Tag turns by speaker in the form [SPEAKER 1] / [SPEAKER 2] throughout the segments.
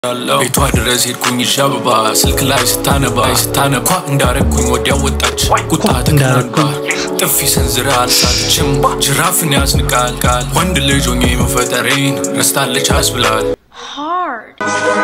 [SPEAKER 1] ቤቷ ድረስ ሄድኩኝ ይዤ አበባ ስልክ ላይ ስታነባ ስታነባ እንዳረግኩኝ ወዲያ ወጣች ቁጣ ተከናንባ ጥፊ ሰንዝራ አልሳለችም ጅራፍን ያስንቃል ቃል ወንድ ልጅ ሆኜ መፈጠሬን ረስታለች አስብላል
[SPEAKER 2] hard.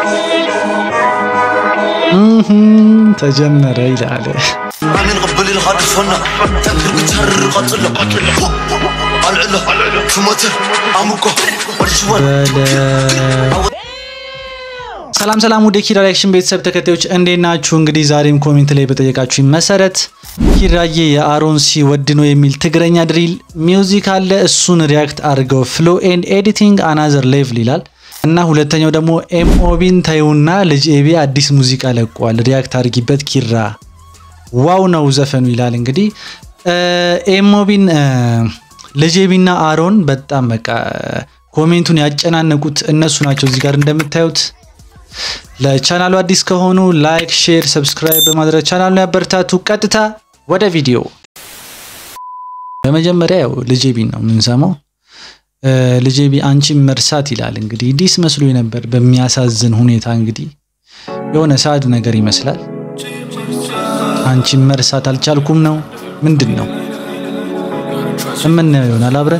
[SPEAKER 3] ተጀመረ ይላል።
[SPEAKER 4] أنا نقبل الغد فنا تذكر بتهرر قتل العلا كمتر عمكو والجوال
[SPEAKER 3] በለ ሰላም ሰላም፣ ወደ ኪራ ሪያክሽን ቤተሰብ ተከታዮች እንዴት ናችሁ? እንግዲህ ዛሬም ኮሜንት ላይ በጠየቃችሁኝ መሰረት ኪራዬ የአሮን ሲ ወድኖ የሚል ትግረኛ ድሪል ሚውዚክ አለ። እሱን ሪያክት አድርገው ፍሎ ኤንድ ኤዲቲንግ አናዘር ሌቭል ይላል እና ሁለተኛው ደግሞ ኤምኦቢን ታዩና ልጅ ኤቢ አዲስ ሙዚቃ ለቋል፣ ሪያክት አድርጊበት ኪራ ዋው ነው ዘፈኑ ይላል። እንግዲህ ኤሞቢን ልጅ ኤቢና አሮን በጣም በቃ ኮሜንቱን ያጨናነቁት እነሱ ናቸው። እዚህ ጋር እንደምታዩት ለቻናሉ አዲስ ከሆኑ ላይክ፣ ሼር፣ ሰብስክራይብ በማድረግ ቻናሉን ያበረታቱ። ቀጥታ ወደ ቪዲዮ። በመጀመሪያ ያው ልጅ ኤቢን ነው የምንሰማው። ልጅ ኤቢ አንቺን መርሳት ይላል። እንግዲህ ዲስ መስሎ ነበር በሚያሳዝን ሁኔታ እንግዲህ የሆነ ሳድ ነገር ይመስላል። አንቺን መርሳት አልቻልኩም ነው ምንድን ነው የምናየው ይሆናል አብረን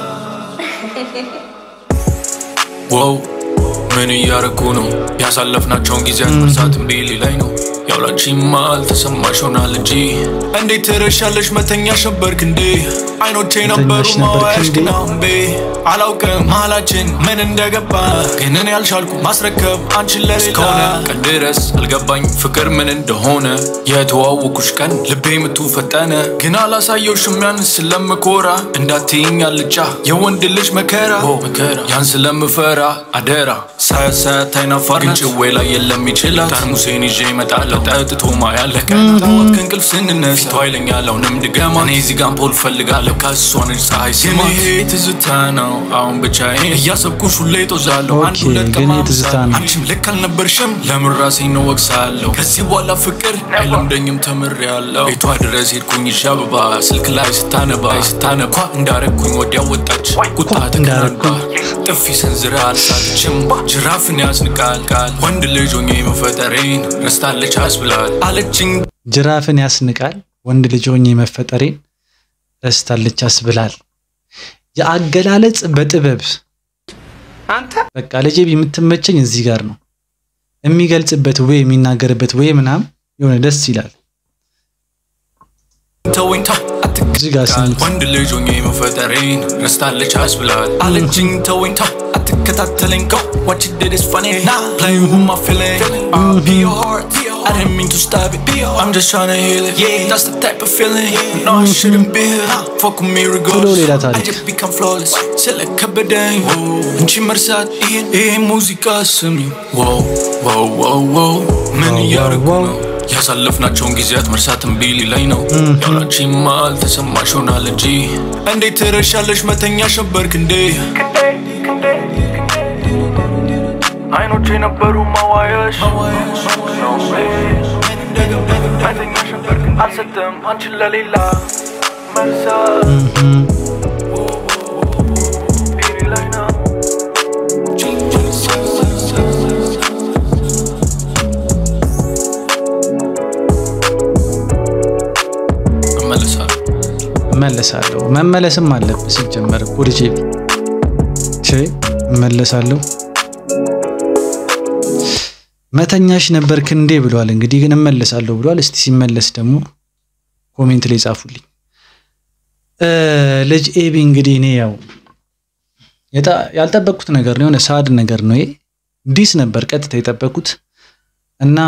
[SPEAKER 1] ዋው ምን እያረኩ ነው? ያሳለፍናቸውን ጊዜያት መርሳት እምቢ ሊላይ ነው። ያውላችማ አልተሰማሽ ሆናል እንጂ እንዴት ትረሻለሽ? መተኛሽ ነበርክ እንዴ? አይኖቼ ነበሩ
[SPEAKER 3] መተኛሽ ነበርክ
[SPEAKER 1] ማዋያሽ
[SPEAKER 3] እንዴ?
[SPEAKER 1] ግን አምቤ አላውቅም መሀላችን ምን እንደገባ ግን እኔ ያልቻልኩ ማስረከብ አንቺን ለሌላ እስከሆነ ቀን ድረስ አልገባኝ ፍቅር ምን እንደሆነ የተዋወኩሽ ቀን ልቤ ምቱ ፈጠነ ግን አላሳየውሽም ያን ስለምኮራ እንዳትይኝ አልጫ የወንድ ልጅ መከራ መከራ ያን ስለምፈራ አደራ ሳያት ሳያት አይናፋር ግን ጭዌ ላይ የለም ይችላል ጠርሙሴን ይዤ እመጣለሁ ጠጥቶ ማያለ ጠዋት ከእንቅልፍ ስንነሳ ፊቷ ይለኛል አሁንም ድገማ እኔ እዚህ ጋር አምፖል እፈልጋለሁ ከእሷ ነች ፀሐይ ስማ ይሄ ትዝታ ነው አሁን ብቻዬን እያሰብኩሽ ሁሌ ጦዛለሁ አንድ
[SPEAKER 3] ኦኬ፣
[SPEAKER 1] ሁለት
[SPEAKER 3] ግን
[SPEAKER 1] ቀን
[SPEAKER 3] ይሄ ትዝታ ነው።
[SPEAKER 1] አንቺም ልክ አልነበርሽም ለምን ራሴን ነው ወቅሳለሁ ከዚህ በኋላ ፍቅር አይለምደኝም ተምሬያለሁ ቤቷ ድረስ ሄድኩኝ ይዤ አበባ ስልክ ላይ ስታነባ ስታነባ እንዳረግኩኝ ወዲያ ወጣች ቁጣ ተከናንባ ጥፊ ሰንዝራ አልሳለችም ጅራፍን ያስንቃል ቃል ወንድ ልጅ ሆኜ መፈጠሬን ረስታለች አስብላል አለችኝ
[SPEAKER 3] ጅራፍን ያስንቃል ወንድ ልጅ ሆኜ መፈጠሬን ረስታለች ያስብላል። የአገላለጽ በጥበብ በቃ ልጄ የምትመቸኝ እዚህ ጋር ነው የሚገልጽበት ወይ የሚናገርበት ወይ ምናምን የሆነ ደስ ይላል።
[SPEAKER 1] ተወኝታ
[SPEAKER 3] እዚህ ጋር ስንት
[SPEAKER 1] ወንድ ልጅ ሆኜ መፈጠሬን ረስታለች አስብላል አለችኝ ተወኝታ አትከታተለኝ go what you did is funny nah play with my feeling I'll be your heart I didn't mean to stop it I'm just trying to heal it yeah that's the type of feeling no I shouldn't be here fuck with me
[SPEAKER 3] ቶሎ ሌላ
[SPEAKER 1] regardless
[SPEAKER 3] ታሪክ።
[SPEAKER 1] I just become flawless ስለከበደኝ እንቺ መርሳት ይሄን ይሄ ሙዚቃ ስሚ wow wow wow wow ምን
[SPEAKER 3] Wow,
[SPEAKER 1] እያረጉ
[SPEAKER 3] wow,
[SPEAKER 1] ነው ያሳለፍናቸውን ጊዜያት መርሳት እምቢ ሊለኝ ነው ያውላችማ አልተሰማሽ ሆናል እንጂ እንዴት ትረሻለሽ መተኛሽ ነበርክ እንዴ አይኖቼ ነበሩ ማዋያሽ መተኛሽ ነበርክ አልሰጥም አንቺን ለሌላ መርሳት ቢሪ ላይ ነው እመለሳለሁ
[SPEAKER 3] እመለሳለሁ። መመለስም አለብህ ሲጀመር እኮ ልጄ ቼ እመለሳለሁ። መተኛሽ ነበርክ እንዴ ብሏል። እንግዲህ ግን እመለሳለሁ ብሏል። እስቲ ሲመለስ ደግሞ ኮሜንት ላይ ጻፉልኝ። እ ልጅ ኤቢ እንግዲህ እኔ ያው የጣ- ያልጠበቅኩት ነገር ነው፣ የሆነ ሳድ ነገር ነው። ይሄ ዲስ ነበር ቀጥታ የጠበቅኩት እና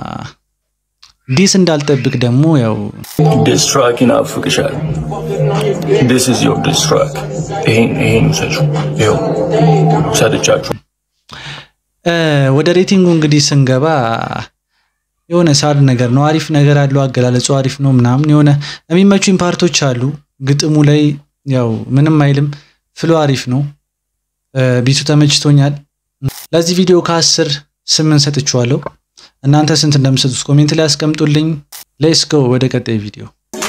[SPEAKER 3] ዲስ እንዳልጠብቅ ደግሞ ያው
[SPEAKER 5] ዲስ ትራክ ይናፍቅሻል። ዲስ ኢዝ ዮር ዲስ ትራክ። ይሄን ይሄን ውሰጁ። ይኸው ሰጥቻችሁ።
[SPEAKER 3] እ ወደ ሬቲንጉ እንግዲህ ስንገባ የሆነ ሳድ ነገር ነው። አሪፍ ነገር አለው። አገላለጹ አሪፍ ነው ምናምን የሆነ የሚመቹኝ ፓርቶች አሉ። ግጥሙ ላይ ያው ምንም አይልም። ፍሎ አሪፍ ነው። እ ቢቱ ተመችቶኛል። ለዚህ ቪዲዮ ከአስር ስምንት ሰጥቼዋለሁ። እናንተ ስንት እንደምሰጡት ኮሜንት ላይ አስቀምጡልኝ። ሌትስ ጎ ወደ ቀጣይ ቪዲዮ።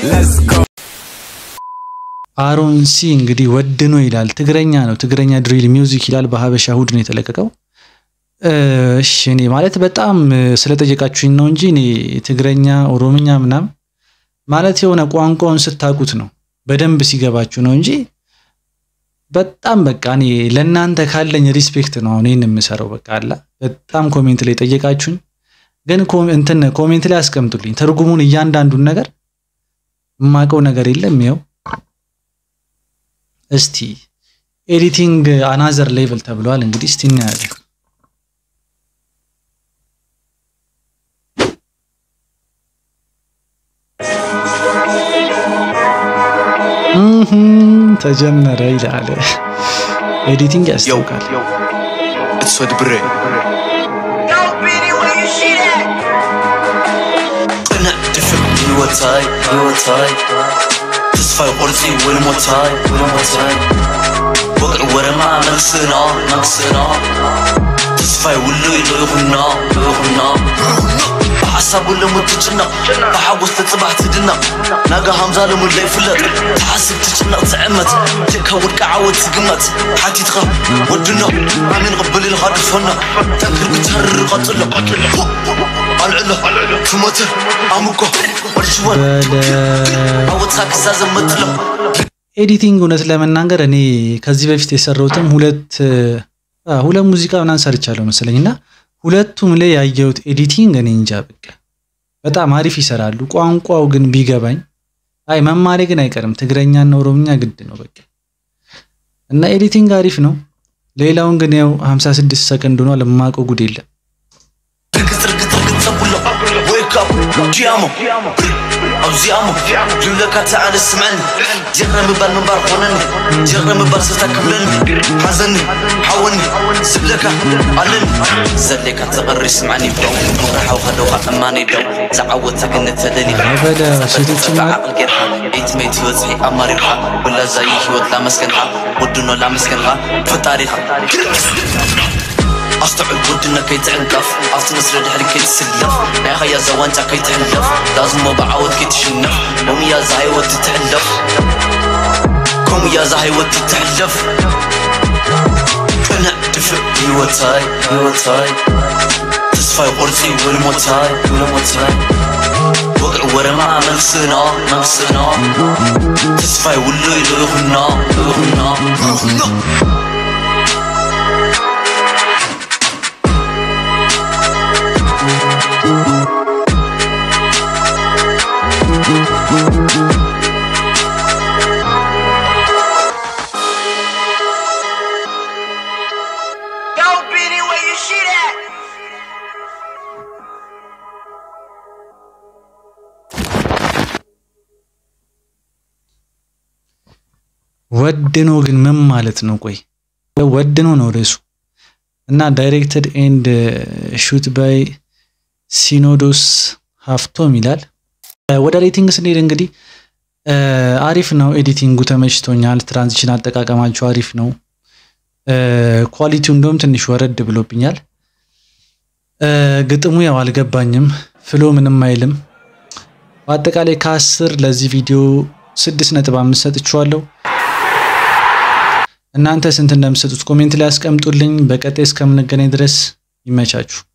[SPEAKER 3] አሮን ሲ እንግዲህ ወድኖ ይላል። ትግረኛ ነው። ትግረኛ ድሪል ሚውዚክ ይላል። በሀበሻ ሁድ ነው የተለቀቀው። እሺ እኔ ማለት በጣም ስለጠየቃችሁኝ ነው እንጂ እኔ ትግረኛ፣ ኦሮምኛ ምናምን ማለት የሆነ ቋንቋውን ስታውቁት ነው በደንብ ሲገባችሁ ነው እንጂ በጣም በቃ እኔ ለእናንተ ካለኝ ሪስፔክት ነው አሁን ይህን የምሰራው። በቃ አላ በጣም ኮሜንት ላይ ጠየቃችሁኝ፣ ግን እንትን ኮሜንት ላይ አስቀምጡልኝ ትርጉሙን እያንዳንዱን ነገር የማውቀው ነገር የለም። ይኸው እስቲ ኤዲቲንግ አናዘር ሌቭል ተብሏል። እንግዲህ እስቲ እናያለን። ተጀመረ ይላል። ኤዲቲንግ ያስታውቃል።
[SPEAKER 4] እትወድ ብሬ ቅንዕ ድፍዕ ህይወታይ ህይወታይ ተስፋይ ቁርፂ ወልሞታይ ወልሞታይ ወቅዕ ወረማ መክስና መክስና ተስፋይ ውሉይ ልኢኹና ልኢኹና ብሓሳብ ለሙት ትጭነቕ ብሓጎስ ተፅባሕ ትድነቕ ናጋ ሃምዛ ልሙድ ለይፍለጥ ተሓስብ ትጭነቕ ትዕመት ልካ ውድቂ ዓወት ትግመት ሓቲትኻ ወድኖ ኣሚን ቅብል ኢልኻ ድፈኖ ጠንክር ክትሃርር ቀፅሎ ኣልዕሎ ትሞትር ኣምኮ ወድሽወን ዓወትካ ክዛዘብ መጥሎ
[SPEAKER 3] ኤዲቲንግ እውነት ለመናገር እኔ ከዚህ በፊት የሰራሁትም ሁለት ሁለት ሙዚቃ ምናምን ሰርቻለሁ መሰለኝ እና ሁለቱም ላይ ያየሁት ኤዲቲንግ እኔ እንጃ በቃ በጣም አሪፍ ይሰራሉ። ቋንቋው ግን ቢገባኝ አይ መማሬ ግን አይቀርም። ትግረኛና ኦሮምኛ ግድ ነው በቃ እና ኤዲቲንግ አሪፍ ነው። ሌላውን ግን ያው 56 ሰከንድ ሆኗል። የማውቀው ጉድ የለም።
[SPEAKER 4] ርግፅ ርግፅ ርግፅ ዘብሎ ወይካፕ ጂያሞ ኣብዚኣሞ ልብለካ ተዓለ ስምዐኒ ጀረ ምባል ምንባር ኮነኒ ጀረ ምባል ስታ ክብለኒ ሓዘኒ ሓወኒ ዝብለካ ኣለኒ ዘለካ ተቐሪ ስምዐኒ ደው ምራሓውካ ደውካ እማነ ደው ዝዓወታ ግን ተደሊኻ
[SPEAKER 3] በለ ሴቶችም
[SPEAKER 4] ዓቅል ጌርካ ኤትሜት በፅሒ ኣማሪርካ ወላዛይ ሂወት ላመስገንካ ወድኖ ላመስገንካ ፈጣሪኻ ኣስተዑል ወድና ከይትዕንቀፍ ኣብቲ መስረ ድሕሪ ከይትስለፍ ናይ ኸያ ዛ ዋንጫ ከይትሕለፍ ዳዝሞ ብዓወት ከይትሽነፍ ከምያ ዛ ሃይወት ትትሕለፍ ከምያ ዛ ሃይወት ትትሕለፍ ቅንዕ ድፍዕ ህይወታይ ህይወታይ ተስፋይ ቁርፂ ወልሞታይ ወልሞታይ ወቅዕ ወረማ መክስና መክስና ተስፋይ ውሉይ ልኢኹና ልኢኹና ልኢኹና
[SPEAKER 2] Yo, Benny, where you shit at?
[SPEAKER 3] ወድኖ ግን ምን ማለት ነው? ቆይ ወድኖ ነው ርዕሱ እና ዳይሬክትድ ኤንድ ሹት ባይ ሲኖዶስ ሀፍቶም ይላል። ወደ ሬቲንግ ስንሄድ እንግዲህ አሪፍ ነው። ኤዲቲንጉ ተመችቶኛል። ትራንዚሽን አጠቃቀማቸው አሪፍ ነው። ኳሊቲው እንደውም ትንሽ ወረድ ብሎብኛል። ግጥሙ ያው አልገባኝም። ፍሎ ምንም አይልም። በአጠቃላይ ከአስር ለዚህ ቪዲዮ ስድስት ነጥብ አምስት ሰጥቼዋለሁ። እናንተ ስንት እንደምሰጡት ኮሜንት ላይ አስቀምጡልኝ። በቀጣይ እስከምንገናኝ ድረስ ይመቻችሁ።